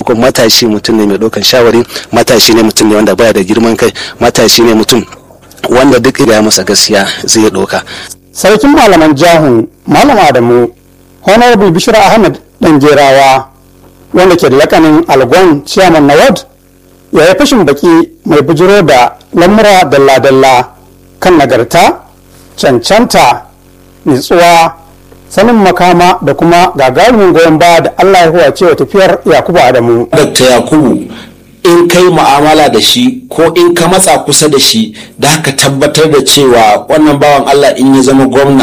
sakamakon matashi mutum ne mai ɗaukan shawari matashi ne mutum ne wanda baya da girman kai matashi ne mutum wanda duk ya masa gaskiya zai ɗauka. sarkin malaman jahun malam adamu honorable bishira ahmed dangerawa wanda ke da lakanin algon chairman na ward ya yi fashin baki mai bujiro da lamura dalla-dalla kan nagarta cancanta nitsuwa sanin makama da kuma gagarumin goyon baya da allah ya huwace wa tafiyar yakubu adamu Dr. Yakubu in kai mu'amala da shi ko in ka matsa kusa da shi da haka tabbatar da cewa wannan bawan Allah in ya zama gwamna